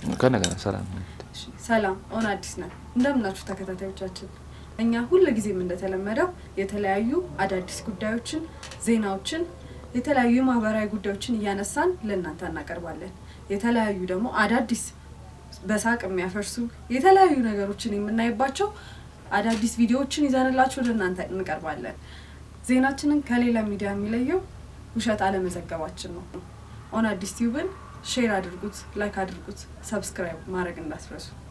ከነገና ሰላም እሺ፣ ሰላም ኦን አዲስ ነን። እንደምናችሁ ተከታታዮቻችን፣ እኛ ሁል ጊዜም እንደተለመደው የተለያዩ አዳዲስ ጉዳዮችን፣ ዜናዎችን፣ የተለያዩ ማህበራዊ ጉዳዮችን እያነሳን ለእናንተ እናቀርባለን። የተለያዩ ደግሞ አዳዲስ በሳቅ የሚያፈርሱ የተለያዩ ነገሮችን የምናይባቸው አዳዲስ ቪዲዮዎችን ይዘንላችሁ ወደ እናንተ እንቀርባለን። ዜናችንን ከሌላ ሚዲያ የሚለየው ውሸት አለመዘገባችን ነው። ኦን አዲስ ቲዩብን ሼር አድርጉት፣ ላይክ አድርጉት፣ ሰብስክራይብ ማድረግ እንዳትረሱ።